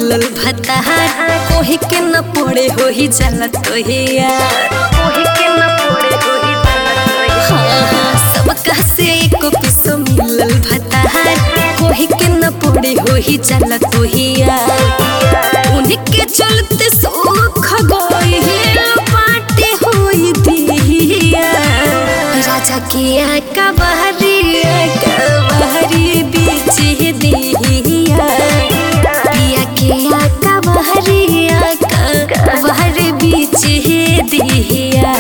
मिलल भतार कोही के न पड़े हो ही जाला तो ही यार कोही के न पड़े हो ही जाला तो ही हाँ हाँ सबका से एक पिसो मिलल भतार कोही के न पड़े हो ही जाला तो ही यार उनके चलते सुख गई पाटे होई दिया राजा किया का बहरिया का बहरी बीच दिया पिया किया का बहरिया का बहरी बीच दिया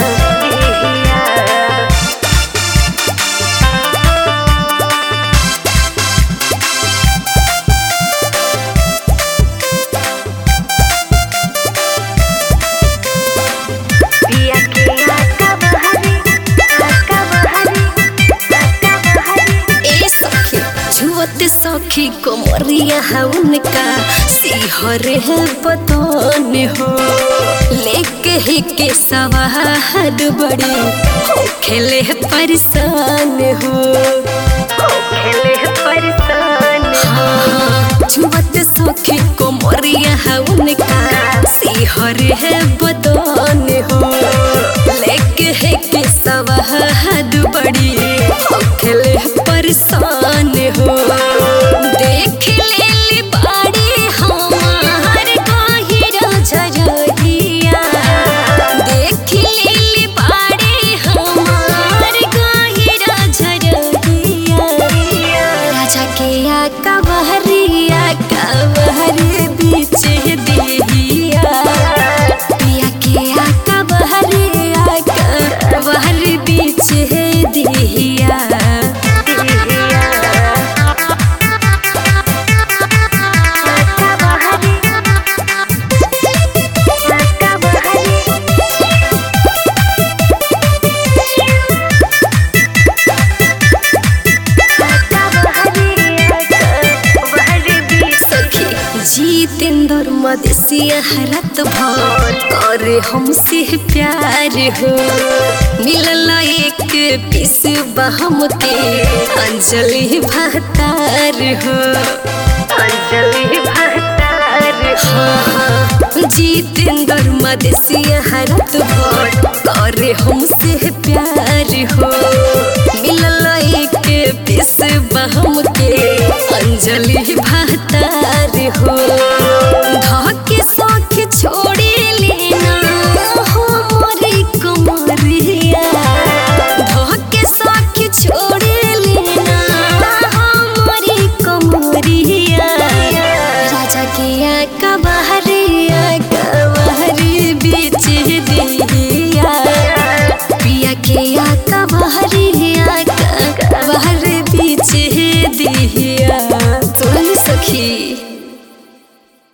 पिया किया का बहरी का बहरी ए सखी जुवत सखी कोमरिया है उनका सिहर है बदन हो लेके ही के सवाहद बड़ी हो खेले परेशान हो हो खेले परेशान हाँ जुवत सखी कोमरिया है उनका सिहर है बदन हो लेके है के सवाहद बड़ी हो खेले परेशान हो देख लेली बाड़ी हमार गहिरा झरहिया देख लेली बाड़ी हमार गहिरा झरहिया राजा के आका बहरिया का बहरी बीच दिहिया पिया के आका बहरिया का बहरी बीच दिहिया सखी जितेंद्र मदेशिया हरत भर करे हमसे प्यार हो मिलल एक पीस बहम के अंजलि भतार हो अंजलि भतार हाँ जितेंद्र मदेशिया हरत भर करे हमसे प्यार हो मिलल एक पीस बहम के अंजलि भतार हो